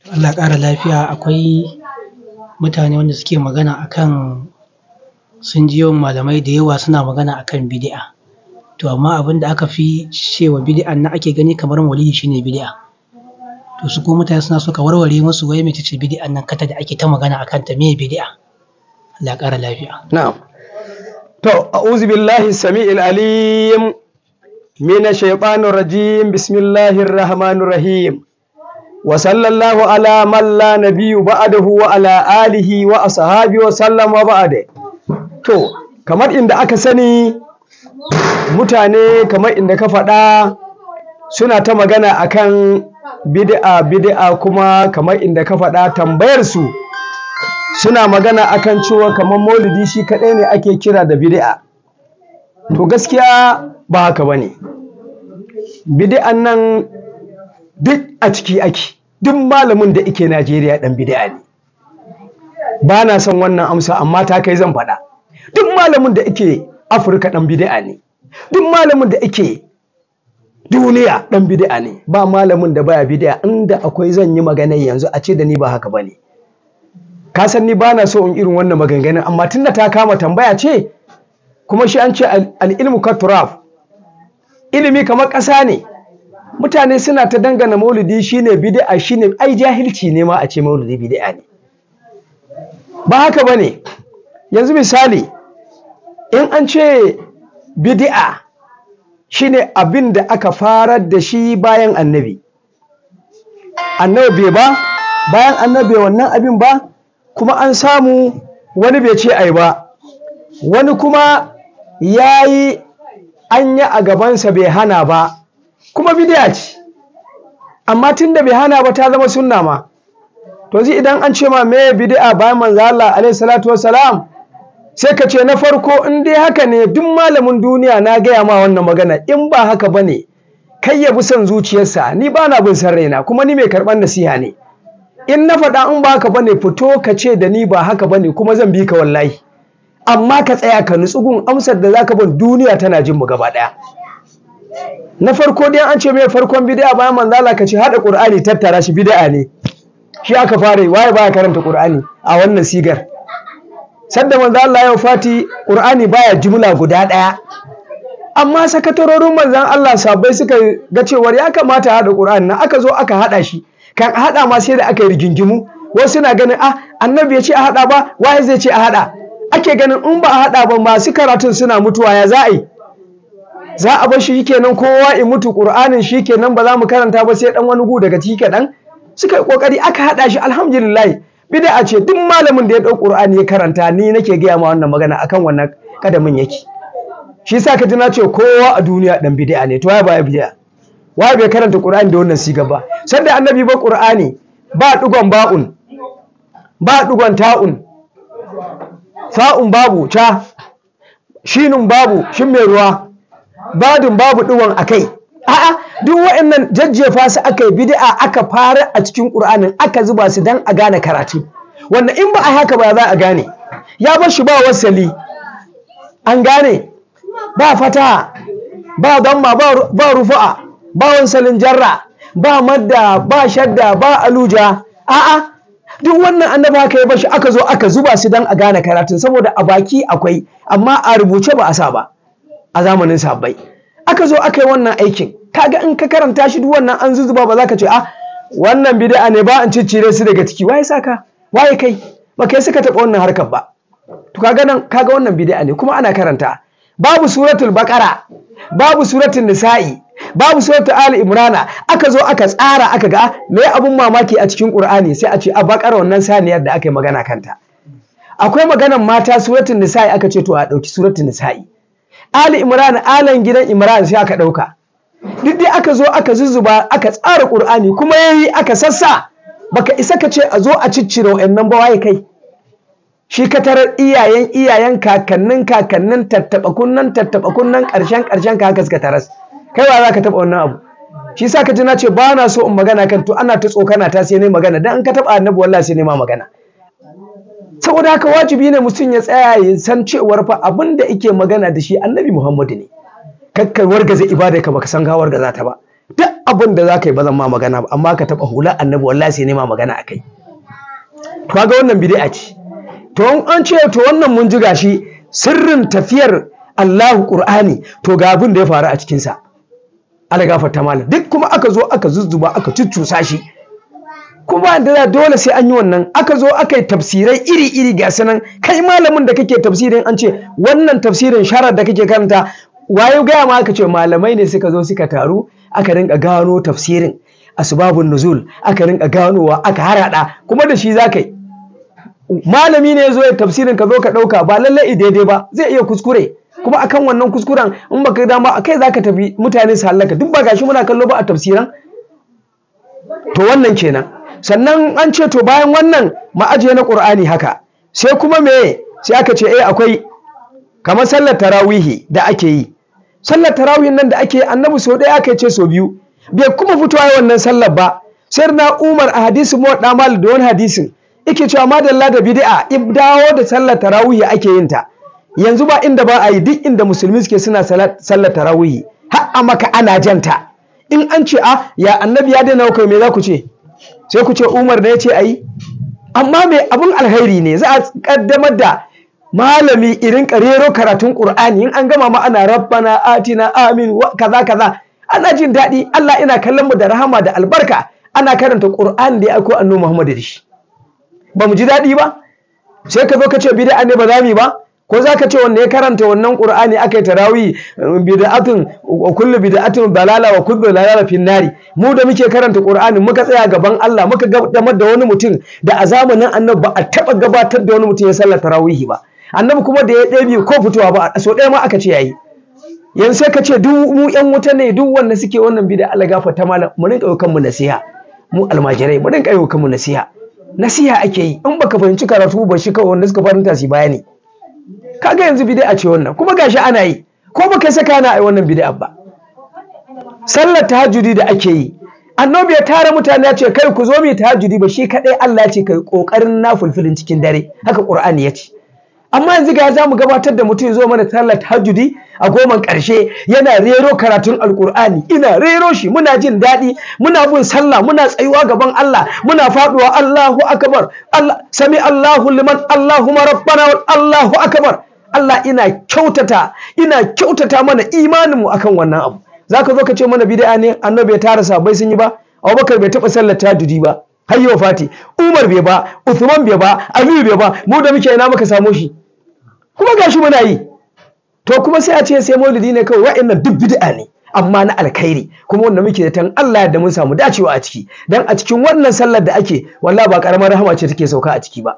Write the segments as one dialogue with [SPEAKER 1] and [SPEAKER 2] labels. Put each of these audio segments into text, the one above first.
[SPEAKER 1] Allah ƙara lafiya akwai mutane wanda suke magana akan sun ji yawan malamai da yawa suna magana akan bidi'a to amma abin da aka fi cewa bidi'an nan ake gani kamar maulidi shine bidi'a to su kuma mutane suna so ka warware musu wai mece ce bidi'an nan kata da ake ta magana akan ta meye bidi'a Allah ƙara lafiya
[SPEAKER 2] na'am to a'udhu billahi samiil alim minash shaitanir rajim bismillahir rahmanir rahim wa sallallahu ala man la nabiyyu ba'dahu wa ala alihi wa ashabihi wa sallama ba'da to kamar inda aka sani mutane kamar inda ka faɗa suna ta magana akan bid'a bid'a kuma kamar inda ka faɗa tambayar su suna magana akan cewa kamar maulidi shi kaɗai ne ake kira da bid'a to gaskiya ba haka bane bid'an nan duk a ciki ake duk malamin da ike Najeriya dan bid'a ne ba na son wannan amsa amma ta kai zan faɗa duk malamin da ike Afirka dan bid'a ne duk malamin da ike duniya dan bid'a ne ba malamin da baya bid'a inda akwai zan yi magana yanzu a ce da ni ba haka bane ka san ni bana so in irin wannan maganganun amma tunda ta kama tambaya ce kuma shi an ce al-ilmu katuraf ilimi kamar ƙasa ne mutane suna ta dangana maulidi shine bid'a shine ai jahilci ne ma a ce maulidi bid'a ne ba haka bane yanzu misali in an ce bid'a shine abin da aka farar da shi bayan annabi annabi bai ba bayan annabi wannan abin ba kuma an samu wani bai ce ai ba wani kuma yayi an yi a gabansa bai hana ba kuma bidiya ce amma tunda bai hana ba ta zama sunna ma to zai idan an ce ma me bid'a bayan manzo Allah alaihi salatu wassalam sai ka ce na farko in dai haka ne duk malamin duniya na gaya ma wannan magana in ba haka bane kai ya bi son zuciyarsa ni ba na bin san raina kuma ni mai karɓar nasiha ne in na faɗa in ba haka bane fito ka ce da ni ba haka bane kuma zan bi ka wallahi amma ka tsaya ka nutsu gun amsar da zaka bin duniya tana jin mu gaba ɗaya na farko dai an ce mai farkon bid'a bayan manzo Allah ka ce hada Qur'ani tattara shi bid'a ne shi aka fara waye baya karanta Qur'ani a wannan sigar sadda manzo Allah ya fati Qur'ani baya jumla guda daya amma sakatarorin manzon Allah sabai suka ga cewar ya kamata hada Qur'ani na aka zo aka hada shi kan hada ma sai da aka yi rigingimu wasu na ganin ah annabi ya ce a hada ba waye zai ce a hada ake ganin in ba a hada ba masu karatun suna mutuwa ya za a yi za a bar shi kenan kowa in mutu Qur'anin shi kenan ba za mu karanta ba sai dan wani gu daga ciki kaɗan suka yi kokari aka hada shi alhamdulillah bid'a ce duk malamin da ya dau Qur'ani ya karanta ni nake gaya ma wannan magana akan wannan kadamin yake shi yasa ka ji na ce kowa a duniya dan bid'a ne to waye ba bid'a waye bai karanta Qur'ani da wannan siga ba sanda annabi ba Qur'ani ba dugon ba'un ba dugon ta'un fa'un babu ca shinun babu shin mai ruwa badin babu ɗiwon a kai a'a duk waɗannan jajjefa su aka yi bid'a aka fara a cikin ƙur'anin aka zuba su dan a gane karatu wanda in ba a haka ba za a gane ya bar shi ba wasali an gane ba fata ba damma ba rufu'a ba wansalin jarra ba madda ba shadda ba aluja a'a duk wannan annabi haka ya bashi aka zo aka zuba su dan a gane karatun saboda a baki akwai amma a rubuce ba a sa ba a zamanin sabbai aka zo aka yi wannan aikin kaga in ka karanta shi duk wannan an zuzuba ba za ka ce ah wannan bid'a ne ba an ciccire su daga ciki waye saka waye kai ba kai suka taɓa wannan harkar ba to kaga nan kaga wannan bid'a ne kuma ana karanta babu suratul baqara babu suratul nisa'i babu suratul ali imrana aka zo aka tsara aka ga me abun mamaki a cikin qur'ani sai a ce a baqara wannan saniyar da aka yi magana kanta akwai maganan mata suratul nisa'i aka ce to a dauki suratul nisa'i Ali Imran alan gidan Imran sai aka ɗauka. Duk dai aka zo aka zuzzuba aka tsara Qur'ani kuma yayi aka sassa baka isa ka ce a zo a ciccire wa'annan ba waye kai. Shi ka tarar iyayen iyayen kakannin kakannin tattaɓa kunnan tattaɓa kunnan ƙarshen ƙarshen ka haka suka taras. Kai wa za ka taɓa wannan abu. Shi sa ka ji na ce ba na so in magana kan to ana ta tsokana ta sai ne magana dan in ka taɓa annabi wallahi sai ne ma magana. saboda haka wajibi ne mutum ya tsaya ya san cewar fa abin da ike magana da shi annabi Muhammadu ne kakkar wargaza ibada ka baka san ka wargaza ta ba duk abin da za ka yi ba zan ma magana ba amma ka taɓa hular annabi wallahi sai nema magana a kai to ga wannan bid'a ce to an ce to wannan mun ji gashi sirrin tafiyar Allahu Qur'ani to ga abin da ya faru a cikin sa Allah gafarta malam duk kuma aka zo aka zuzzuba aka cuccusa shi kuma da dole sai an yi wannan aka zo aka yi tafsirai iri-iri ga sanan kai malamin da kake tafsirin an ce wannan tafsirin sharar da kake karanta waye gaya ma aka ce malamai ne suka zo suka taru aka rinka gano tafsirin asbabun nuzul aka rinka ganowa aka harada kuma da shi zaka yi malami ne zo ya tafsirin ka zo ka dauka ba lalle daidai ba zai iya kuskure kuma akan wannan kuskuren in baka dama akai zaka tafi mutane su halaka duk ba gashi muna kallo ba a tafsiran to wannan kenan sannan an ce to bayan wannan ma'ajiye na qur'ani haka sai kuma me sai aka ce eh akwai kamar sallar tarawihi da ake yi sallar tarawihin nan da ake annabi sau ɗaya aka ce sau biyu bai kuma fitowa yi wannan sallar ba sai na umar a hadisi mu da mal da wani hadisin yake cewa madalla da bid'a dawo da sallar tarawihi ake yin ta yanzu ba inda ba a yi duk inda musulmi suke suna sallar tarawihi har a maka ana janta in an ce a ya annabi ya daina kai me za ku ce sai ku ce umar ne ya ce a yi amma mai abin alheri ne za a kaddamar da malami irin karero karatun Qur'ani in an gama ma ana rabbana atina amin kaza kaza ana jin daɗi Allah ina kallon mu da rahama da albarka ana karanta Qur'ani da ya aiko annabi Muhammad da shi ba mu ji daɗi ba sai ka zo ka ce bid'a ne ba za mu ba ko za ka ce wanda ya karanta wannan Qur'ani aka yi tarawih bid'atun wa kullu bid'atun dalala wa kullu dalala fin nari mu da muke karanta Qur'ani muka tsaya gaban Allah muka gabatar da wani mutum da a zamanin annabi ba a taba gabatar da wani mutum ya sallar tarawih ba annabi kuma da ya ɗabi ko fitowa ba so ɗaya ma aka ce yayi yanzu sai ka ce duk mu ƴan wuta ne duk wanda suke wannan bida Allah gafarta malam mu rinka kan mu nasiha mu almajirai mu rinka kan mu nasiha nasiha ake yi in baka fahimci karatu ba shi kawai wanda suka faranta su bayani kaga yanzu bid'a ce wannan kuma gashi ana yi ko baka saka na ai wannan bid'a ba sallar tahajjudi da ake yi annabi ya tara mutane ya ce kai ku zo mu tahajjudi ba shi kadai Allah ya ce kai kokarin nafulfilin cikin dare haka Qur'ani ya ce amma yanzu ga za mu gabatar da mutum zo mana sallar tahajjudi a goman ƙarshe yana rero karatun alkur'ani ina rero shi muna jin daɗi muna bin sallah muna tsayuwa gaban Allah muna faduwa Allahu akbar Allah sami Allahu liman Allahumma rabbana Allahu akbar Allah ina kyautata ina kyautata mana imaninmu akan wannan abu zaka zo ka ce mana bid'a ne annabi ya tara sabai sun yi ba Abubakar bai taɓa sallar tahajjudi ba har yau fati Umar bai ba Uthman bai ba Aliyu bai ba mu da muke ina muka samo shi kuma gashi muna yi to kuma sai a ce sai maulidi ne kawai wa'annan duk bid'a ne amma na alkhairi kuma wanda muke da tan Allah da mun samu dacewa a ciki dan a cikin wannan sallar da ake wallahi ba karamar rahama ce take sauka a ciki ba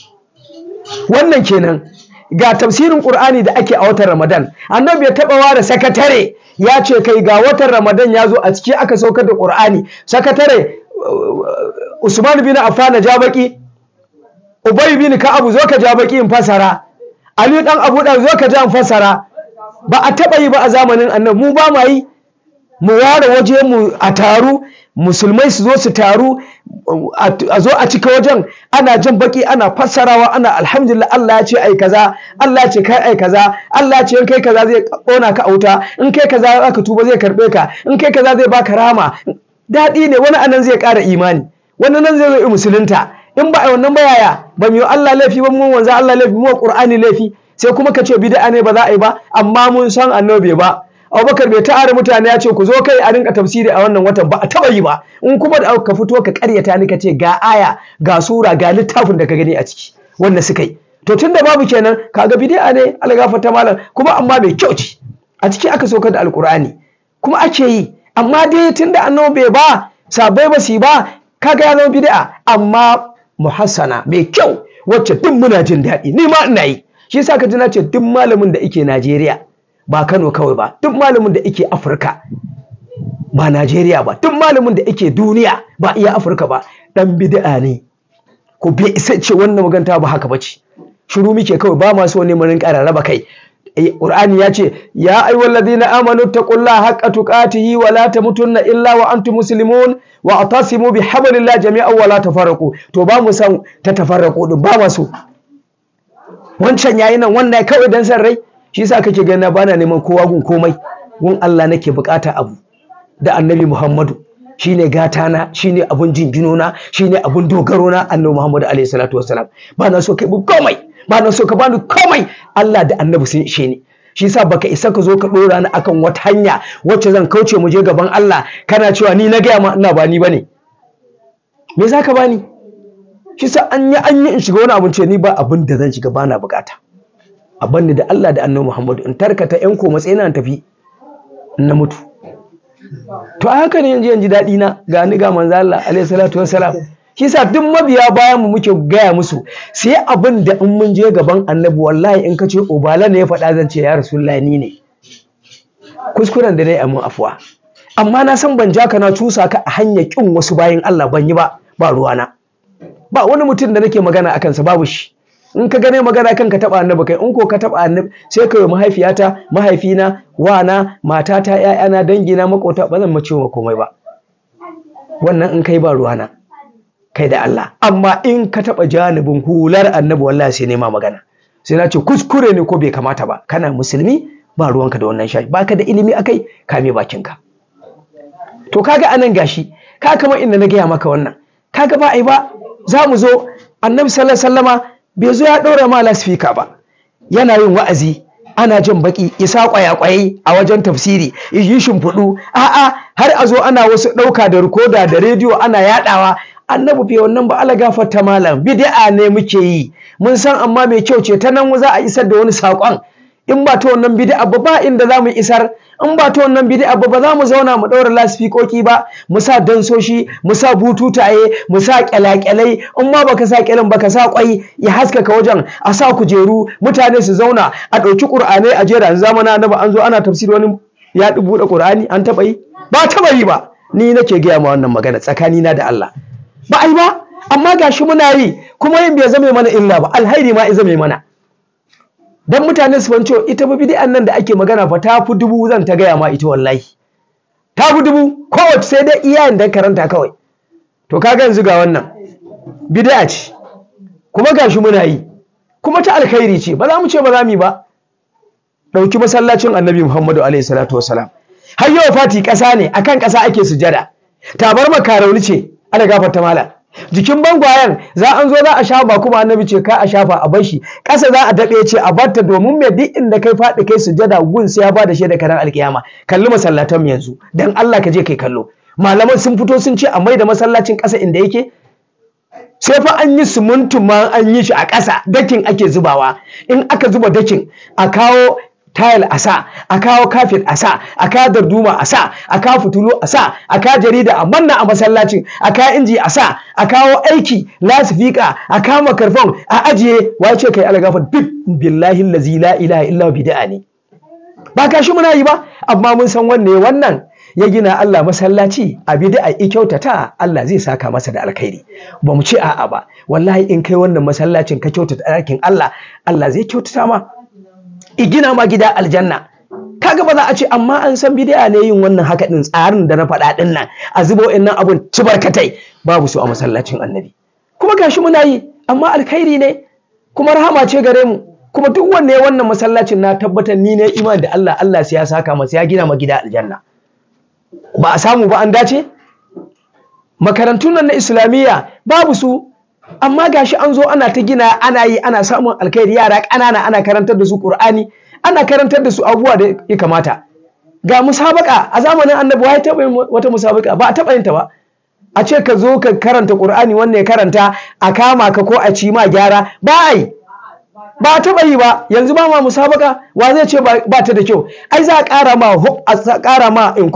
[SPEAKER 2] wannan kenan ga tafsirin Qur'ani da ake a watan Ramadan annabi ya taba ware sakatare ya ce kai ga watan Ramadan ya zo a ciki aka saukar da Qur'ani sakatare Usman bin Affan ja baki Ubay bin Ka'ab zo ka ja baki in fasara Ali dan Abu Dan zo ka ja in fasara ba a taba yi ba a zamanin annabi mu ba ma yi mu ware waje mu a taru musulmai su zo su taru a zo a cika wajen ana jan baki ana fassarawa ana alhamdulillah Allah ya ce ai kaza Allah ya ce kai ai kaza Allah ya ce in kai kaza zai kona ka auta in kai kaza zaka tuba zai karbe ka in kai kaza zai baka rama daɗi ne wani anan zai ƙara imani wani nan zai zo musulunta in ba a wannan ba yaya ba mu yi Allah laifi ba mu wanzu Allah laifi mu Qur'ani laifi sai kuma ka ce bid'a ne ba za a yi ba amma mun san annabi ba Abubakar bai ta'ara mutane ya ce ku zo kai a rinka tafsiri a wannan watan ba a taba yi ba in kuma da ka fito ka karyata ni ka ce ga aya ga sura ga littafin da ka gani a ciki wanda suka yi to tunda babu kenan kaga bid'a ne algafata malam kuma amma bai kyau ce a ciki aka sauka da alkur'ani kuma ake yi amma dai tunda annabi bai ba sabai ba su ba kaga ya zama bid'a amma muhassana mai kyau wacce duk muna jin daɗi ni ma ina yi shi yasa ka ji na ce duk malamin da yake Najeriya ba Kano kawai ba duk malamin da yake Afirka ba Najeriya ba duk malamin da yake duniya ba iya Afirka ba dan bid'a ne ko bai isa ce wannan maganta ba haka bace shiru muke kawai ba ma so ne mu rinka rarraba kai Qur'ani ya ce ya ayyuhal ladina amanu taqullaha haqqa tuqatihi wa la tamutunna illa wa antum muslimun wa atasimu bihablillahi jami'an wa la tafarraqu to ba mu san ta tafarraqu din ba masu wancan yayi nan wannan kawai dan san rai shi yasa kake ganin bana neman kowa gun komai gun Allah nake bukata abu da annabi Muhammadu shine gatana shine abun jinginona shine abun dogaro na annabi Muhammadu alaihi salatu wassalam ba na so kai bu komai ba na so ka bani komai Allah da annabi sun ishe ni shi yasa baka isa ka zo ka dora ni akan wata hanya wacce zan kauce mu je gaban Allah kana cewa ni na gaya ma ina ba ni bane me za ka bani shi sa an yi an yi in shiga wani abin ce ni ba abin da zan shiga bana bukata a banni da Allah da annabi Muhammadu in tarkata yan ko matsayina na tafi in na mutu to a haka ne yanzu yanzu daɗi na ga ni ga manzo Allah alaihi salatu wassalam shi sa duk mabiya bayan mu muke gaya musu sai abin da in mun je gaban annabi wallahi in ka ce obala ne ya faɗa zan ce ya rasulullahi ni ne kuskuren da dai amin afuwa amma na san ban ja ka na cusa ka a hanyar kin wasu bayan Allah ban yi ba ba ruwana ba wani mutum da nake magana a kansa babu shi in ka gane magana kan ka taba annabi kai in ko ka taba annabi sai ka yi mahaifiyata mahaifina wana matata ƴaƴana dangina makota ba zan mace wa komai ba wannan in kai ba ruwana kai da Allah amma in ka taba janibin hular annabi wallahi sai nema magana sai na ce kuskure ne ko bai kamata ba kana musulmi ba ruwanka da wannan shafi baka da ilimi akai kame bakinka to kaga anan gashi ka kamar inda na gaya maka wannan kaga ba ai ba za mu zo annabi sallallahu alaihi wasallama bai zo ya ɗora ma lasfika ba yana yin wa'azi ana jin baki isa kwayakwaye a wajen tafsiri yi shimfiɗu a'a har a zo ana wasu ɗauka da rikoda da rediyo ana yaɗawa annabi bai wannan ba ala gafarta malam bid'a ne muke yi mun san amma mai kyau ce ta nan za a isar da wani saƙon in ba ta wannan bid'a ba ba inda za mu isar in ba ta wannan bid'a ba ba za mu zauna mu ɗaura lasfikoki ba mu sa dansoshi mu sa bututaye mu sa kyalakyalai in ma baka sa kyalin baka sa kwai ya haskaka wajen a sa kujeru mutane su zauna a ɗauki ƙur'anai a jera zamana na ba an zo ana tafsiri wani ya buɗe ƙur'ani an taɓa yi ba taɓa yi ba ni nake gaya ma wannan magana tsakanina da Allah ba ai ba amma gashi muna yi kuma yin bai zame mana illa ba alhairi ma ya zame mana dan mutane su fanci ita ba bid'an nan da ake magana fa ta fi dubu zan ta gaya ma ita wallahi ta fi dubu kowace sai dai iyayen da karanta kawai to kaga yanzu ga wannan bid'a ce kuma gashi muna yi kuma ta alkhairi ce ba za mu ce ba za mu yi ba ɗauki masallacin annabi muhammadu alaihi salatu wasalam har yau fati ƙasa ne akan ƙasa ake sujada tabar makarauni ce ana gafarta malam jikin bangwayen za an zo za a shafa ba kuma annabi ce ka a shafa a bar shi ƙasa za a daɗe ce a barta domin mai duk inda kai faɗi kai sujada gun sai ya ba da shaida karan alkiyama kalli masallatan yanzu dan Allah ka je kai kallo malaman sun fito sun ce a mai da masallacin ƙasa inda yake sai fa an yi sumuntu ma an yi shi a ƙasa dakin ake zubawa in aka zuba dakin a kawo tayil a sa a kawo kafet a sa a kawo darduma a sa a kawo fitulu a sa a kawo jarida a manna a masallacin a kawo inji a sa a kawo aiki lasifika a kawo makarfon a ajiye wace kai algafar duk billahi lazi la ilaha illa bid'a ne ba kashi muna yi ba amma mun san wanne wannan ya gina Allah masallaci a bid'a i kyautata Allah zai saka masa da alkhairi ba mu ce a'a ba wallahi in kai wannan masallacin ka kyautata ɗakin Allah Allah zai kyautata ma i gina ma gida aljanna kaga ba za a ce amma an san bid'a ne yin wannan haka din tsarin da na faɗa din nan a zubo nan abun ci barkatai babu su a masallacin annabi kuma gashi muna yi amma alkhairi ne kuma rahama ce gare mu kuma duk wanne wannan masallacin na tabbatar ni ne iman da Allah Allah sai ya saka masa ya gina ma gida aljanna ba a samu ba an dace makarantun nan na islamiyya babu su amma gashi an zo ana ta gina ana yi ana samun alkhairi yara ƙanana ana karantar da su Qur'ani ana karantar da su abubuwa da ya kamata ga musabaka a zamanin annabi wai taɓa yin wata musabaka ba a taɓa yin ta ba a ce ka zo ka karanta Qur'ani wanne ya karanta a kama ka ko a ci ma gyara ba ai ba a taɓa yi ba yanzu ba ma musabaka wa zai ce ba ta da kyau ai za a ƙara ma a ƙara ma in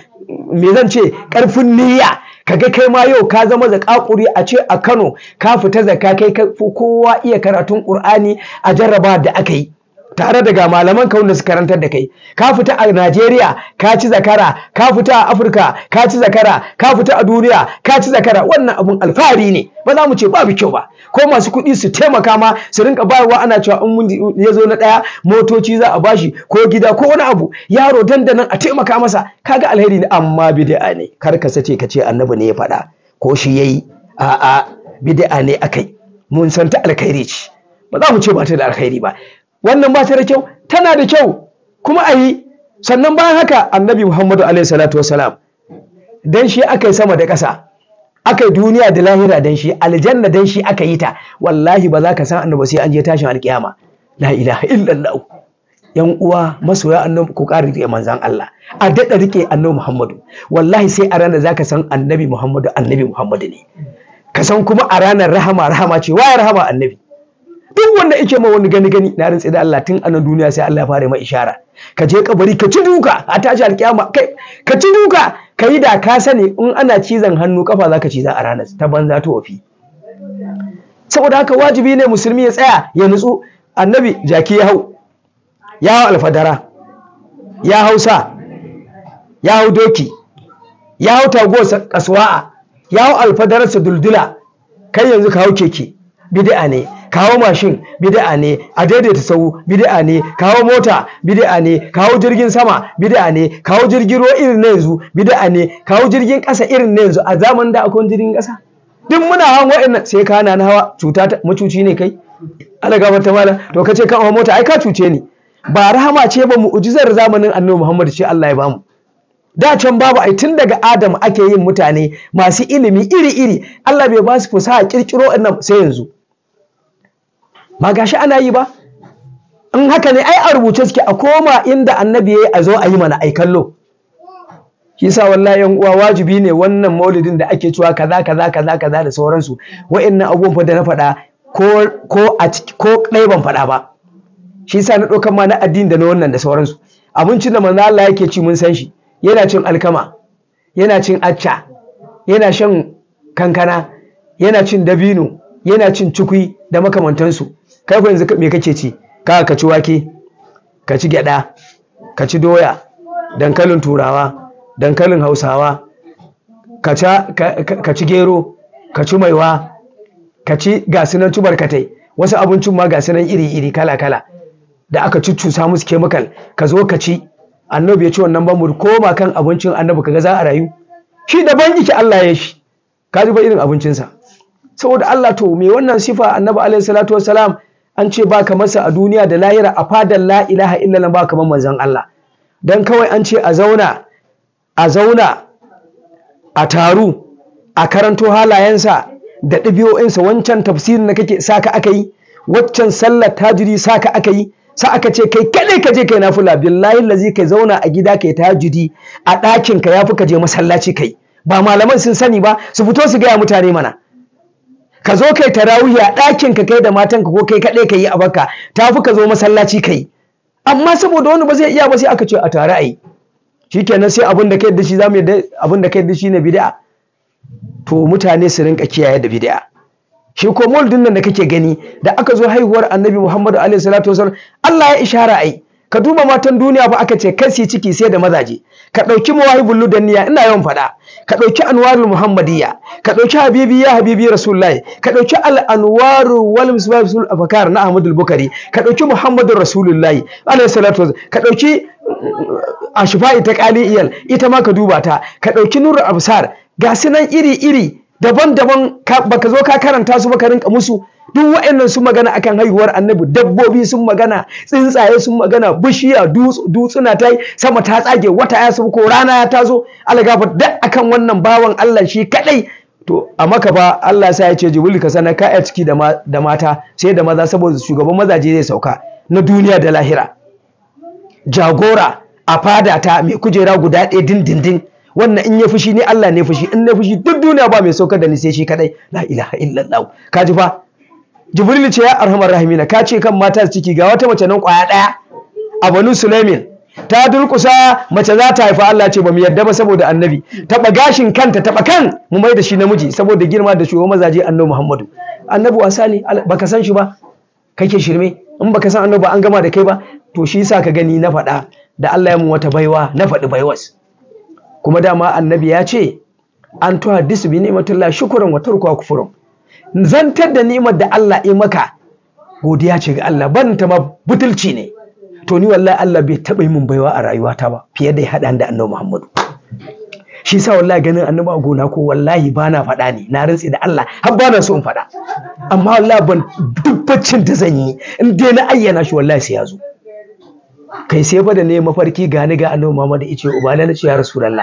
[SPEAKER 2] me zan ce ƙarfin niyya kaga kai ma yau ka zama zakakuri a ce a Kano ka fita zakka kai kowa iya karatun Qur'ani a jarraba da aka yi tare da ga malaman ka wanda su karantar da kai ka fita a Najeriya ka ci zakara ka fita a Afirka ka ci zakara ka fita a duniya ka ci zakara wannan abun alfahari ne ba za mu ce babu kyau ba ko masu kuɗi su taimaka ma su rinka bayarwa ana cewa in mun ya zo na ɗaya motoci za a bashi ko gida ko wani abu yaro dandanan a taimaka masa kaga alheri ne amma bid'a ne kar ka sace ka ce annabi ne ya faɗa ko shi yayi a'a bid'a ne akai mun san ta alkhairi ce ba za mu ce ba ta da alkhairi ba wannan ba ta da kyau tana da kyau kuma a yi sannan bayan haka annabi muhammadu alaihi salatu wasalam dan shi aka yi sama da ƙasa aka yi duniya da lahira dan shi aljanna dan shi aka yi ta wallahi ba za ka san annabi sai an je tashin alkiyama la ilaha illallah yan uwa masoya annabi ku ƙara rike manzan Allah a daɗa rike annabi Muhammadu wallahi sai a ranar zaka san annabi Muhammadu annabi Muhammadu ne ka san kuma a ranar rahama rahama ce waye rahama annabi duk wanda yake ma wani gani gani na rantsi da Allah tun a nan duniya sai Allah ya fara mai ishara ka je kabari ka ci duka a tashi alkiyama kai ka ci duka ka yi da ka sani in ana cizon hannu kafa zaka ciza a ranar ta banza ta wafi saboda haka wajibi ne musulmi ya tsaya ya nutsu annabi jaki ya hau ya hau alfadara ya hau sa ya hau doki ya hau taguwarsa kasuwa'a ya hau alfadararsa duldula kai yanzu ka hau keke bid'a ne kawo mashin bid'a ne a daidaita sau bid'a ne kawo mota bid'a ne kawo jirgin sama bid'a ne kawo jirgin ruwa irin na yanzu bid'a ne kawo jirgin ƙasa irin na yanzu a zamanin da akwai jirgin ƙasa duk muna hawan wa'annan sai ka na hawa cuta ta macuci ne kai ala gafar ta mala to kace kan hawa mota ai ka cuce ni ba rahama ce ba mu'jizar zamanin annabi Muhammad ce Allah ya bamu da can babu ai tun daga Adam ake yin mutane masu ilimi iri-iri Allah bai ba su fusaha kirkiro annan sai yanzu ba gashi ana yi ba in haka ne ai a rubuce suke a koma inda annabi yayi a zo a yi mana ai kallo shi sa wallahi yan uwa wajibi ne wannan maulidin da ake cewa kaza kaza kaza kaza da sauransu wa'annan abubuwan fa da na faɗa ko ko a ko ɗaya ban faɗa ba shi sa na ɗaukar ma na addini da na wannan da sauransu abincin da manzo Allah yake ci mun san shi yana cin alkama yana cin acca yana shan kankana yana cin dabino yana cin cikui da makamantansu kai yanzu me kake ci ka ka ci wake ka ci gyada ka ci doya dankalin turawa dankalin hausawa ka ci gero ka ci maiwa ka ci gasunan tubarkatai wasu abincin ma gasunan iri-iri kala-kala da aka cuccusa musu kemikal ka zo ka ci annabi ya ci wannan ban mu koma kan abincin annabi kaga za a rayu shi daban yake Allah ya shi ka ji ba irin abincinsa saboda Allah to me wannan sifa annabi alaihi salatu wassalam an ce ba ka masa a duniya da lahira a fadar la ilaha illallah ba kamar manzon Allah dan kawai an ce a zauna a zauna a taru a karanto halayensa da ɗabi'o'insa wancan tafsirin da kake saka aka yi waccan sallar tajiri saka aka yi sa aka ce kai kaɗai ka je kai nafila billahi lazi kai zauna a gida kai tajudi a ɗakin ka yafi ka je masallaci kai ba malaman sun sani ba su fito su gaya mutane mana ka zo kai tarawih a ɗakin ka kai da matan ka ko kai kaɗai ka yi a baka tafi ka zo masallaci kai amma saboda wani ba zai iya ba sai aka ce a tare a yi shikenan sai abin da kai da shi zamu yadda abin da kai da shi ne bid'a to mutane su rinka kiyaye da bid'a shi ko maulidin nan da kake gani da aka zo haihuwar annabi Muhammad alaihi salatu wasallam Allah ya ishara ai ka duba matan duniya fa aka ce kasi ciki sai da mazaje ka dauki mawahibul ludanniya ina yawan faɗa ka dauki anwarul muhammadiyya ka dauki habibi ya habibi rasulullahi ka dauki al anwaru wal misbahul afkar na ahmadul bukari ka dauki muhammadur rasulullahi alaihi salatu wasallam ka dauki ashfa'i ta qaliyal ita ma ka duba ta ka dauki nurul absar ga sunan iri iri daban-daban baka zo ka karanta su baka rinka musu duk wa'annan sun magana akan haihuwar annabi dabbobi sun magana tsuntsaye sun magana bishiya dutsuna ta sama ta tsage wata ya ko rana ya tazo algafa duk akan wannan bawan Allah shi kadai to a maka fa Allah sa ya ce jibril ka sanar ka a ciki da mata sai da maza saboda shugaban mazaje zai sauka na duniya da lahira jagora a fada ta mai kujera guda ɗaya dindindin wannan in ya fushi ne Allah ne fushi in na fushi duk duniya ba mai saukar da ni sai shi kadai la ilaha illallah ka ji fa jibril ce ya arhamar rahimina ka ce kan mata ciki ga wata mace nan kwaya daya a banu sulaimin ta durkusa mace za ta haifa Allah ce ba mu yadda ba saboda annabi taba gashin kanta taba kan mu mai da shi namiji saboda girma da shugaban mazaje annabi Muhammadu annabi wasa ne baka san shi ba kake shirme in baka san annabi an gama da kai ba to shi yasa ka gani na faɗa da Allah ya mu wata baiwa na faɗi baiwas kuma dama annabi ya ce an tuha disu bi ni'matullah shukran wa tarkuha kufrun zantar da ni'imar da Allah ya maka godiya ce ga Allah ban ta ma butulci ne to ni wallahi Allah bai taba yi min baiwa a rayuwata ba fiye da ya hada da Annabi Muhammadu shi yasa wallahi ganin Annabi a gona ko wallahi bana faɗa ne na rantsi da Allah har bana so in faɗa amma wallahi ban dubbacin da zan yi in dai na ayyana shi wallahi sai ya zo kai sai fa da ne mafarki gani ga annabi Muhammad yace ubana na ce ya rasulullah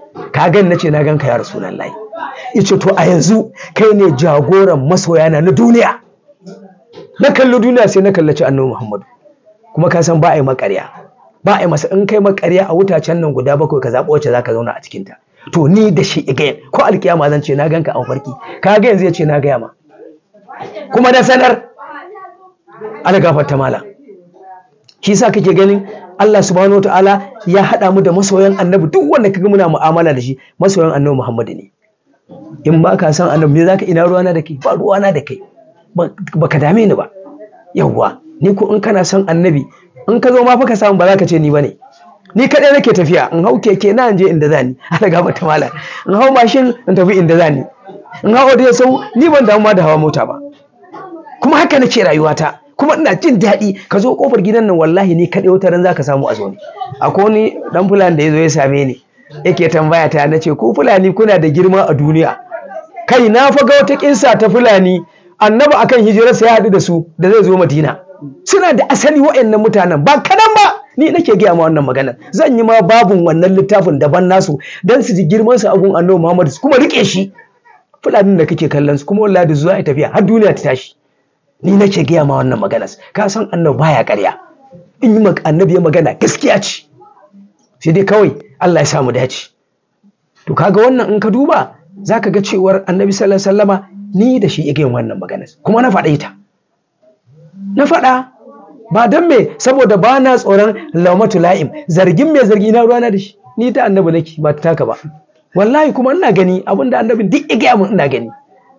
[SPEAKER 2] ka gan na ce na ganka ya rasulullahi yace to a yanzu kai ne jagoran masoyana na duniya na kalli duniya sai na kallaci annabi Muhammadu kuma ka san ba a yi makarya ba a yi masa in kai makarya a wutacen nan guda bakwai ka zaɓa wacce zaka zauna a cikinta to ni da shi again ko alkiyama zan ce na ganka a farki ka ga yanzu ya ce na gaya ma kuma da sanar algafar ta mala shi sa kake ganin Allah subhanahu wataala ya haɗa mu da masoyan annabi duk wanda kaga muna mu'amala da shi masoyan annabi Muhammadu ne in ba ka san annabi me zaka ina ruwana da kai ba ruwana da kai ba ka dame ni ba yawwa ni ko in kana son annabi in ka zo ma fa ka samu ba za ka ce ni bane ni kadai nake tafiya in hau keke na je inda zani ana gaba ta mala in hau mashin in tafi inda zani in hau da sau ni ban damu ma da hawa mota ba kuma haka nake rayuwata kuma ina jin daɗi ka zo kofar gidan nan wallahi ni kadai wata ran zaka samu a zo ne akwai wani dan fulani da ya zo ya same ni yake tambaya ta na ce ku fulani kuna da girma a duniya kai na fa ga wata kinsa ta fulani annabi akan hijirarsa ya haɗu da su da zai zo madina suna da asali wa'annan mutanen ba kadan ba ni nake gaya ma wannan maganar zan yi ma babun wannan littafin daban nasu dan su ji girman su agun annabi muhammad su kuma rike shi fulanin da kake kallon su kuma wallahi da zuwa tafiya har duniya ta tashi ni nake gaya ma wannan maganar ka san annabi baya ƙarya in yi annabi ya magana gaskiya ce sai dai kawai Allah ya samu dace to kaga wannan in ka duba zaka ga cewar annabi sallallahu alaihi wasallama ni da shi yake yin wannan maganar kuma na faɗa ita na faɗa ba don me saboda ba na tsoron laumatu la'im zargin mai zargi na ruwana da shi ni ta annabi nake ba ta taka ba wallahi kuma ina gani abinda annabin duk ya gaya min ina gani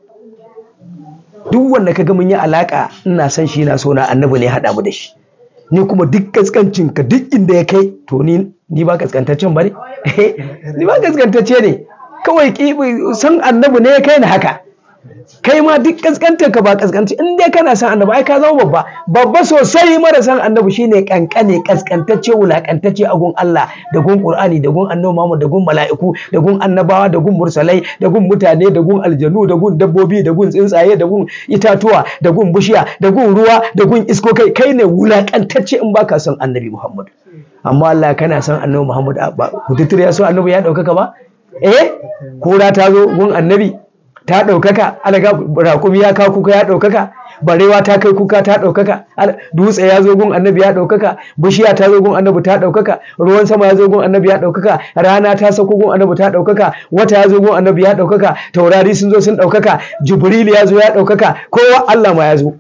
[SPEAKER 2] duk wanda kaga mun yi alaka ina san shi na so na annabi ne haɗa mu da shi ni kuma duk kaskancin ka duk inda ya kai to ni ni ba kaskantaccen ba ne ni ba kaskantacce ne kawai san annabi ne ya kai ni haka kai ma duk kaskantar ka ba kaskanci in dai kana san annabi ai ka zama babba babba sosai mara san annabi shine kankane kaskantacce wulakantacce a gun Allah da gun Qur'ani da gun annabi Muhammad da gun mala'iku da gun annabawa da gun mursalai da gun mutane da gun aljanu da gun dabbobi da gun tsuntsaye da gun itatuwa da gun bishiya da gun ruwa da gun isko kai kai ne wulakantacce in baka san annabi Muhammad amma Allah kana san annabi Muhammad ba kututture ya so annabi ya ɗaukaka ba eh kura ta zo gun annabi ta ɗaukaka alaga raƙumi ya kawo kuka ya ɗaukaka barewa ta kai kuka ta ɗaukaka dutse ya zo gun annabi ya ɗaukaka bishiya ta zo gun annabi ta ɗaukaka ruwan sama ya zo gun annabi ya ɗaukaka rana ta sauko gun annabi ta ɗaukaka wata ya zo gun annabi ya ɗaukaka taurari sun zo sun ɗaukaka jibril ya zo ya ɗaukaka kowa allah ma ya zo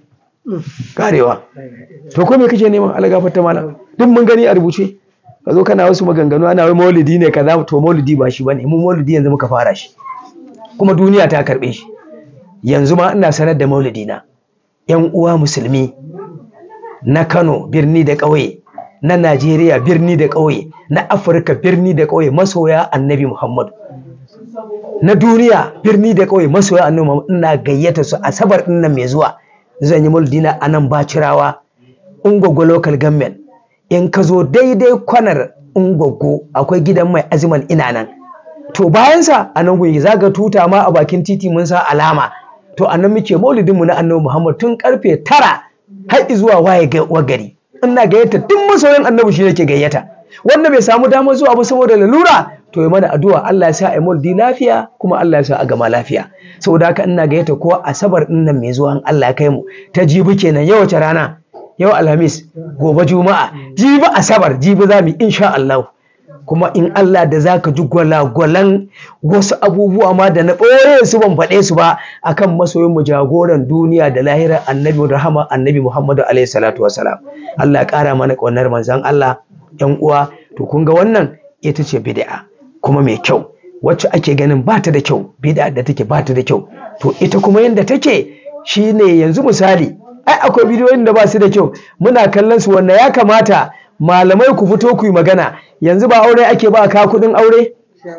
[SPEAKER 2] karewa to ko me kake neman alagafar ta malam duk mun gani a rubuce ka zo kana wasu maganganu ana wai maulidi ne kaza to maulidi ba shi bane mu maulidi yanzu muka fara shi kuma duniya ta karɓe shi yanzu ma ina sanar da maulidina yan uwa musulmi na kano birni da ƙauye na najeriya birni da ƙauye na afirka birni da ƙauye masoya annabi muhammadu na duniya birni da ƙauye masoya annabi muhammadu ina gayyata su asabar ɗin nan mai zuwa zan yi maulidina a nan bacirawa ungwaggo local government in ka zo daidai kwanar ungwaggo akwai gidan mai aziman ina nan to bayansa a nan gungi za ga tuta ma a bakin titi mun sa alama to a nan muke maulidinmu na annabi muhammad tun karfe tara har zuwa waye gari ina gayyata duk masoyin annabi shi yake gayyata wanda bai samu damar zuwa ba saboda lalura to yi mana addu'a Allah ya sa a maulidi lafiya kuma Allah ya sa a gama lafiya saboda haka ina gayyata ko asabar din nan mai zuwa Allah ya kai mu ta jibi kenan yau wace rana yau alhamis gobe juma'a jibi asabar jibi za mu insha Allah kuma in Allah da za ka ji gwalagwalan wasu abubuwa ma da na ɓoye su ban faɗe su ba akan masoyin mu jagoran duniya da lahirar annabi rahama annabi Muhammadu alaihi salatu wasalam Allah ya ƙara mana ƙaunar manzon Allah yan uwa to kun ga wannan ita ce bid'a kuma mai kyau wacce ake ganin ba ta da kyau bid'a da take ba ta da kyau to ita kuma yanda take shine yanzu misali ai akwai bidiyoyin da ba su da kyau muna kallon su wanda ya kamata malamai ku fito ku yi magana yanzu ba aure ake ba a ka kuɗin aure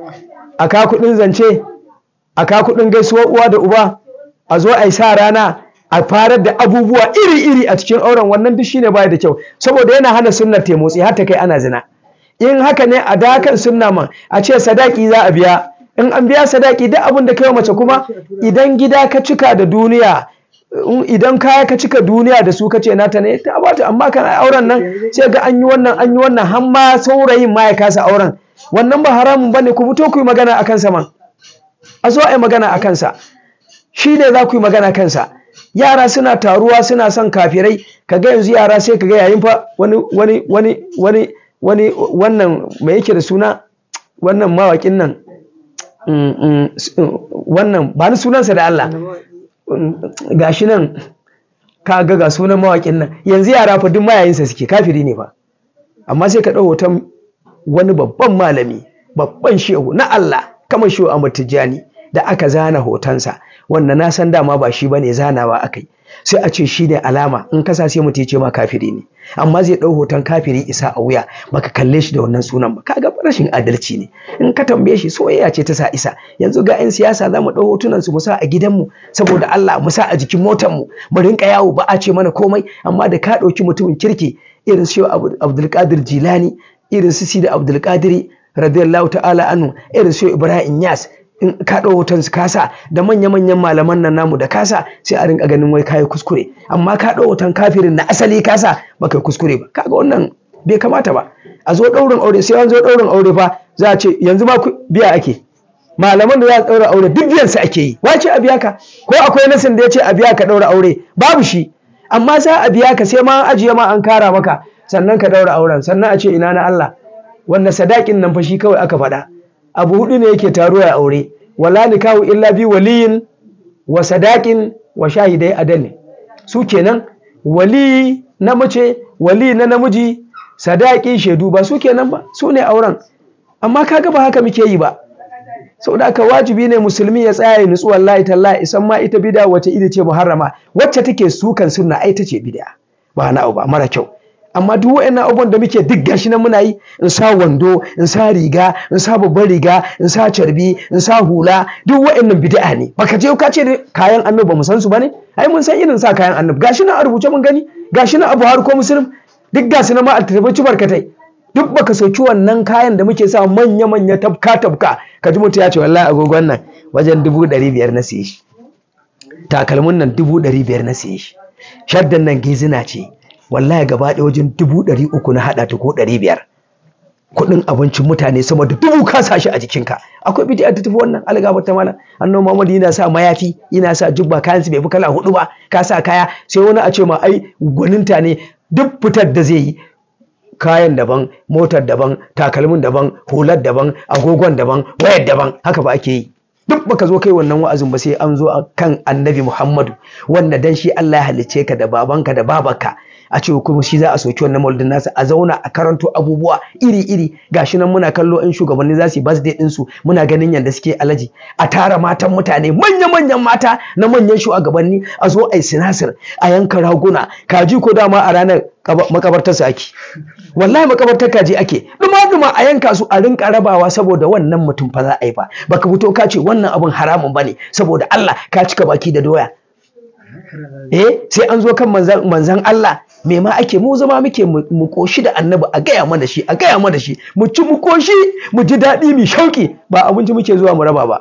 [SPEAKER 2] a ka kuɗin zance a ka kuɗin gaisuwar uwa da uba a zo a yi sa rana a farar da abubuwa iri-iri a cikin auren wannan duk shine baya da kyau saboda yana hana sunnar ta motsi har ta kai ana zina in haka ne a dakan sunna man a ce sadaki za a biya in an biya sadaki duk abin da kai mace kuma idan gida ka cika da duniya idan kaya ka cika duniya da su kace nata ne ta bata amma kan auren nan sai ga an yi wannan an yi wannan har ma saurayin ma ya kasa auren wannan ba haramun bane ku fito ku yi magana akan sa man a zo a yi magana akan sa shi ne za ku yi magana kansa yara suna taruwa suna son kafirai kaga yanzu yara sai kaga yayin fa wani wani wani wani wani wannan mai yake da suna wannan mawakin nan wannan ba ni sunansa da Allah gashi nan ka ga ga sunan mawakin nan yanzu yara fa duk mayayinsa suke kafiri ne ba amma sai ka ɗau hoton wani babban malami babban shehu na Allah kamar shehu Ahmad Tijjani da aka zana hotonsa wanda na san dama ba shi bane zanawa akai sai a ce shi ne alama in kasa sai mutum ya ce ma kafiri ne amma zai ɗau hoton kafiri isa a wuya baka kalle shi da wannan sunan ba kaga rashin adalci ne in ka tambaye shi soyayya ce ta sa isa yanzu ga 'yan siyasa za mu ɗau hotunan su mu sa a gidanmu saboda Allah mu sa a jikin motar mu mu rinka yawo ba a ce mana komai amma da ka ɗauki mutumin kirki irin su Abdulkadir Jilani irin su Sidi Abdulkadiri radiyallahu ta'ala anhu irin su Ibrahim Yas in ka ɗau hoton su kasa da manya-manyan malaman nan namu da kasa sai a rinka ganin wai kayi kuskure amma ka ɗau hoton kafirin na asali kasa baka kuskure ba kaga wannan bai kamata ba a zo ɗaurin aure sai an zo ɗaurin aure fa za a ce yanzu ma biya ake malaman da za a ɗaura aure duk biyan su ake yi wace a biya ka ko akwai nasin da ya ce a biya ka ɗaura aure babu shi amma za a biya ka sai ma an ajiye ma an kara maka sannan ka ɗaura auren sannan a ce ina na Allah wanda sadakin nan fa shi kawai aka faɗa abu hudu ne yake taro ya aure wala nikahu illa bi waliyin wa sadakin wa shahidai adalin su kenan wali na mace wali na namiji sadaki shaidu ba su kenan ba su ne auren amma kaga ba haka muke yi ba saboda haka wajibi ne musulmi ya tsaya ya nutsu wallahi tallahi isan ma ita bid'a wace ita ce muharrama wacce take sukan sunna ai ta ce bid'a ba na ba mara kyau amma duk waɗannan abubuwan da muke duk gashi nan muna yi in sa wando in sa riga in sa babban riga in sa carbi in sa hula duk waɗannan bid'a ne baka je ka ce kayan annabi ba mu san su bane ai mun san irin sa kayan annabi gashi nan a rubuce mun gani gashi nan abu har ko muslim duk gashi nan ma a tafi barkatai duk baka sauki wannan kayan da muke sa manya manya tabka tabka ka ji mutum ya ce wallahi agogon nan wajen dubu ɗari biyar na siye shi takalmin nan dubu ɗari biyar na siye shi shaddan nan gizina ce wallahi gaba ɗaya wajen dubu ɗari uku na haɗa ta ko ɗari biyar kuɗin abincin mutane sama da dubu ka sa shi a jikinka akwai bidiyar ta tafi wannan algaba ta malam annabi Muhammad yana sa mayafi yana sa jubba kayan su bai fi kala hudu ba ka sa kaya sai wani a ce ma ai gwaninta ne duk fitar da zai yi kayan daban motar daban takalmin daban hular daban agogon daban wayar daban haka ba ake yi duk baka zo kai wannan wa'azin ba sai an zo kan annabi Muhammadu wanda dan shi Allah ya halicce ka da babanka da babanka a ce kuma shi za a soki wannan maulidin nasa a zauna a karanto abubuwa iri-iri gashi nan muna kallo in shugabanni za su yi birthday din su muna ganin yadda suke alaji a tara matan mutane manya-manyan mata na manyan shugabanni a zo a yi sinasir a yanka raguna kaji ko dama a ranar makabartar su ake wallahi makabartar kaji ake duma-duma a yanka su a rinka rabawa saboda wannan mutum fa za a yi fa baka fito ka ce wannan abun haramun bane saboda Allah ka cika baki da doya eh sai an zo kan manzan Allah me ma ake mu zama muke mu koshi da annabi a gaya mana shi a gaya mana shi mu ci mu koshi mu ji daɗi mu shauki ba abinci muke zuwa mu raba ba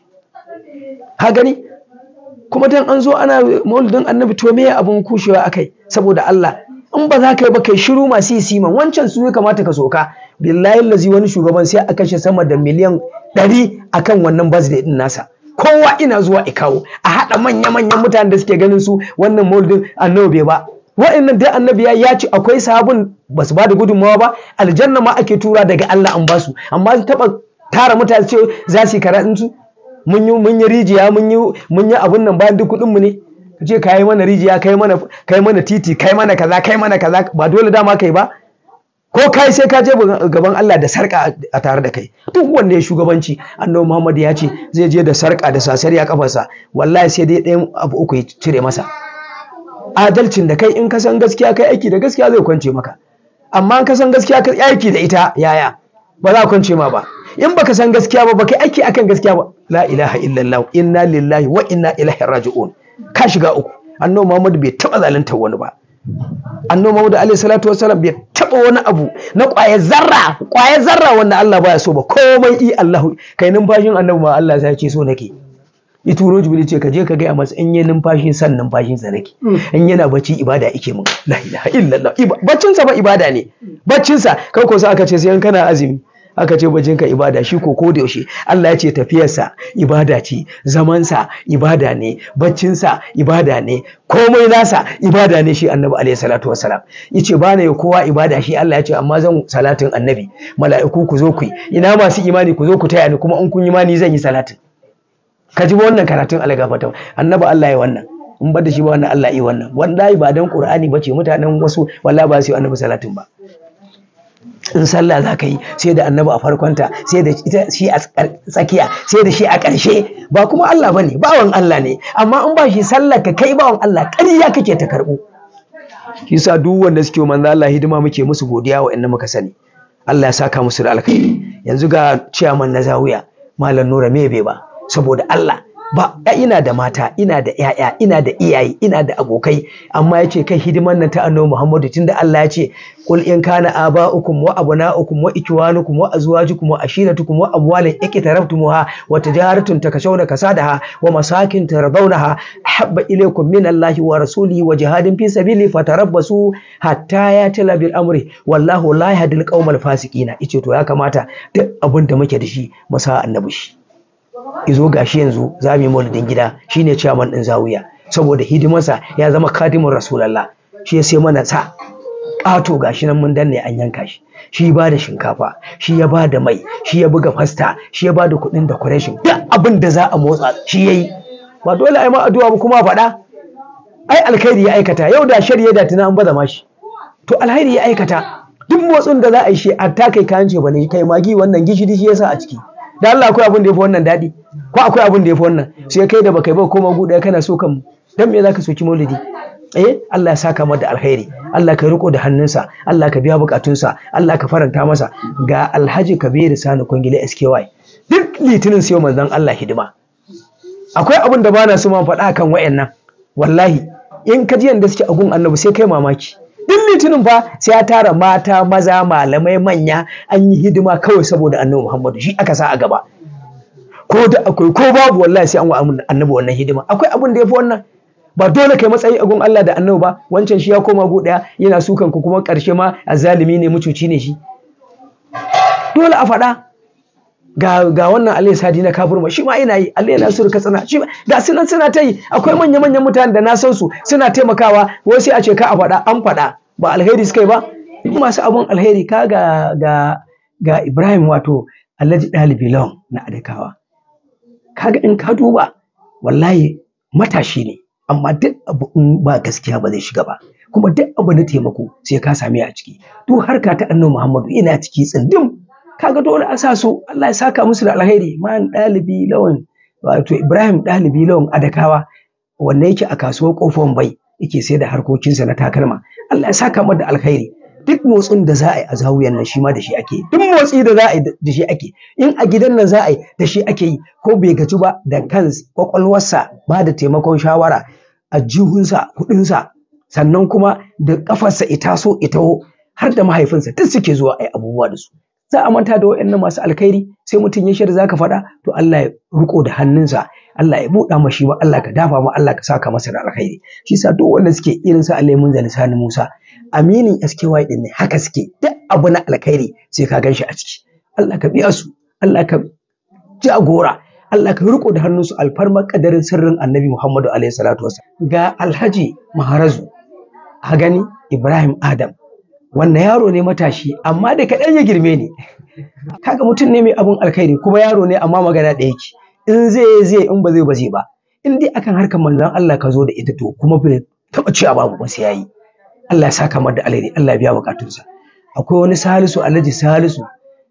[SPEAKER 2] ha gani kuma dan an zo ana maulidin annabi to me abun kushewa akai saboda Allah in ba za ka yi ba kai shiru masu yi siman wancan su ya kamata ka soka billahi lazi wani shugaban sai a kashe sama da miliyan ɗari akan wannan birthday din nasa kowa ina zuwa ikawo a haɗa manya-manyan mutanen da suke ganin su wannan maulidin annabi ba wa'annan dai annabi ya ce akwai sabon ba su ba da gudunmawa ba aljanna ma ake tura daga Allah an basu amma su taɓa tara mutane ce za su yi karatun su mun yi mun yi rijiya mun yi mun yi abun nan bayan duk kuɗin mu ne ka ce kai mana rijiya kai mana kai mana titi kai mana kaza kai mana kaza ba dole dama kai ba ko kai sai ka je gaban Allah da sarka a tare da kai duk wanda ya shugabanci annabi Muhammad ya ce zai je da sarka da sasari a kafarsa wallahi sai dai ɗayan abu uku ya cire masa adalcin da kai in ka san gaskiya kai aiki da gaskiya zai kwance maka amma in ka san gaskiya kai aiki da ita yaya ba za kwance ma ba in baka san gaskiya ba baka aiki akan gaskiya ba la ilaha illallah inna lillahi wa inna ilaihi raji'un ka shiga uku annabi Muhammad bai taba zalunta wani ba annabi Muhammad alaihi salatu wassalam bai taba wani abu na ƙwayar zarra ƙwayar zarra wanda Allah baya so ba komai i Allah kai numfashin annabi ma Allah sai ce so nake ya turo jibril ce ka je ka gaya masa in yi numfashi san numfashin sa nake in yana bacci ibada yake mun la ilaha illallah baccin sa ba ibada ne baccin sa kai ko sai aka ce sai in kana azumi aka ce bajin ka ibada shi ko ko da yaushe Allah ya ce tafiyarsa ibada ce zamansa ibada ne baccinsa ibada ne komai nasa ibada ne shi annabi alaihi salatu wassalam yace ba ne kowa ibada shi Allah ya ce amma zan salatin annabi mala'iku ku zo ku yi ina masu imani ku zo ku taya ni kuma in kun yi imani zan yi salatin ka ji wannan karatun algafata annabi Allah ya wannan in ba da shi ba wannan Allah ya wannan wallahi ba dan qur'ani bace mutanen wasu wallahi ba su yi annabi salatin ba in sallah za ka yi sai da annabi a farkonta sai da ita shi a tsakiya sai da shi a ƙarshe ba kuma Allah bane bawan Allah ne amma in ba shi sallah ka kai bawan Allah ƙarya kake ta karɓo shi sa duk wanda suke manzo Allah hidima muke musu godiya wa inda muka sani Allah ya saka musu da alkhairi yanzu ga ciyaman na zawiya malam Nura Mebe ba saboda Allah ba ina da mata ina da ƴaƴa ina da iyaye ina da abokai amma yace kai hidiman nan ta annabi Muhammadu tunda Allah ya ce qul in kana aba'ukum wa abna'ukum wa ikwanukum wa azwajukum wa ashiratukum wa amwalin iqtaraftumuha wa tijaratun takashawna kasadaha wa masakin taradawnaha habba ilaykum min Allahi wa rasulihi wa jihadin fi sabili fatarabbasu hatta yatila bil amri wallahu la yahdil qaumal fasiqina ice to ya kamata duk abin da muke da shi mu sa annabi shi izo gashi yanzu za mu yi maulidin gida shine chairman din zawiya saboda hidimarsa ya zama kadimin rasulallah shi ya sai mana sa ƙato gashi nan mun danne an yanka shi shi ba da shinkafa shi ya ba da mai shi ya buga fasta shi ya ba da kuɗin decoration duk abin da za a motsa shi ya yi ba dole ai ma addu'a ba kuma faɗa ai alkhairi ya aikata yau da shari'a da tuna an baza mashi to alkhairi ya aikata duk motsin da za a yi shi a ta kai kayan ce bane kai magi wannan gishiri shi yasa a ciki da Allah akwai abin da yafi wannan daɗi ko akwai abin da yafi wannan sai kai da baka yi ba koma gu ɗaya kana so kan dan me zaka soki maulidi eh Allah ya saka mata da alkhairi Allah ka riko da hannunsa Allah ka biya bukatunsa Allah ka faranta masa ga Alhaji Kabiru Sani Kwangile SKY duk litinin sai manzon Allah hidima akwai abin da bana so man faɗa kan wayannan wallahi in ka ji yanda suke agun annabi sai kai mamaki duk litinin fa sai ya tara mata maza malamai manya an yi hidima kawai saboda annabi Muhammadu shi aka sa a gaba ko da akwai ko babu wallahi sai an wa annabi wannan hidima akwai abin da yafi wannan ba dole kai matsayi a gun Allah da annabi ba wancan shi ya koma gu daya yana sukan ku kuma karshe ma azalimi ne mucuci ne shi dole a faɗa ga ga wannan Allah sadi na kafir ma shi ma ina yi Allah yana suru katsina shi ga sunan suna ta yi akwai manya manyan mutanen da na san su suna taimakawa wai sai a ce ka a faɗa an faɗa ba alheri suka yi ba masu abun alheri ka ga ga ga Ibrahim wato Alhaji Dalibi Lawan na Adakawa kaga in ka duba wallahi matashi ne amma duk abu in ba gaskiya ba zai shiga ba kuma duk abu na taimako sai ka same a ciki duk harka ta annabi Muhammadu ina ciki tsindim kaga dole a sa su Allah ya saka musu da alheri man dalibi lawan wato Ibrahim dalibi lawan adakawa wanda yake a kasuwar kofar bai yake sai da harkokinsa na takalma Allah ya saka masa da alheri duk motsin da za a yi a zawuyan nan shi ma da shi ake duk motsi da za a yi da shi ake in a gidan nan za a yi da shi ake yi ko bai gaji ba da kan kwakwalwarsa ba da taimakon shawara a jihunsa kuɗinsa sannan kuma da kafarsa ita so ita har da mahaifinsa duk suke zuwa a yi abubuwa da su za a manta da waɗannan masu alkhairi sai mutum ya shirya zaka faɗa to Allah ya riko da hannunsa Allah ya buɗa mashi ba Allah ka dafa ma Allah ka saka masa da alkhairi shi sa duk wanda suke irin sa Alaimun Zalisani Musa aminin SKY din ne haka suke duk abu na alkhairi sai ka ganshi a ciki Allah ka biya su Allah ka jagora Allah ka riko da hannunsu alfarma kadarin sirrin Annabi Muhammadu alaihi salatu wasallam ga Alhaji Maharazu a gani Ibrahim Adam wannan yaro ne matashi amma da kaɗan ya girme ni kaga mutum ne mai abun alkhairi kuma yaro ne amma magana ɗaya yake in zai zai in ba zai ba zai ba in dai akan harkar manzon Allah ka zo da ita to kuma bai taɓa cewa babu ba sai yayi Allah ya saka mar da alheri Allah ya biya bukatunsa akwai wani Salisu Alhaji Salisu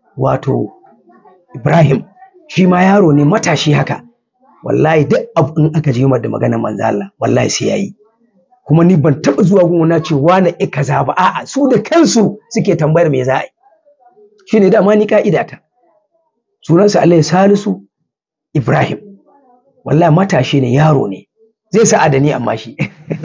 [SPEAKER 2] wato Ibrahim shi ma yaro ne matashi haka wallahi duk abu in aka je da maganar manzon Allah wallahi sai yayi kuma ni ban taɓa zuwa gun na ce wane e kaza ba a'a su da kansu suke tambayar me za a yi shine dama ni ka'ida ta sunansa Allah Salisu Ibrahim wallahi matashi ne yaro ne zai sa adani amma shi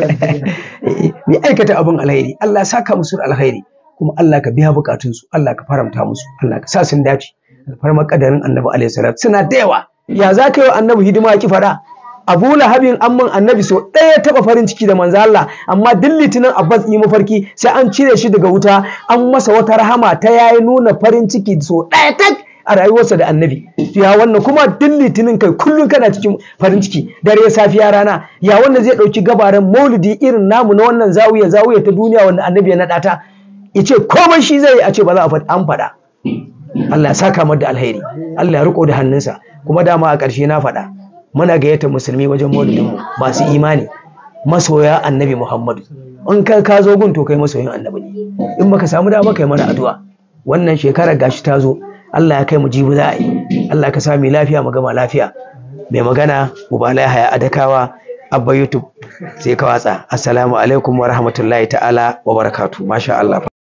[SPEAKER 2] mai aikata abin alheri Allah saka musu alheri kuma Allah ka biya bukatunsu Allah ka faramta musu Allah ka sa sun dace alfarmar kadarin annabi alaihi salatu suna da yawa ya za ka yi wa annabi hidima ki fada Abu Lahabin amman annabi so ɗaya taɓa farin ciki da manzo Allah amma duk litinin Abbas yi mafarki sai an cire shi daga wuta an masa wata rahama ta yayi nuna farin ciki so ɗaya tak a rayuwarsa da annabi ya wannan kuma duk litinin kai kullum kana cikin farin ciki dare safiya rana ya wannan zai ɗauki gabaran maulidi irin namu na wannan zawiya zawiya ta duniya wanda annabi ya naɗa ta ya ce komai shi zai yi a ce ba za a faɗi an faɗa Allah ya saka mar da alheri Allah ya riko da hannunsa kuma dama a ƙarshe na faɗa muna gayyata musulmi wajen maulidinmu masu imani masoya annabi Muhammadu in ka ka zo gun to kai masoyin annabi ne in baka samu dama kai mana addu'a wannan shekarar gashi ta zo Allah ya kai mu jibi za a yi Allah ka sami lafiya mu gama lafiya mai magana ubala haya adakawa abba youtube sai ka watsa assalamu alaikum wa rahmatullahi ta'ala wa barakatu masha Allah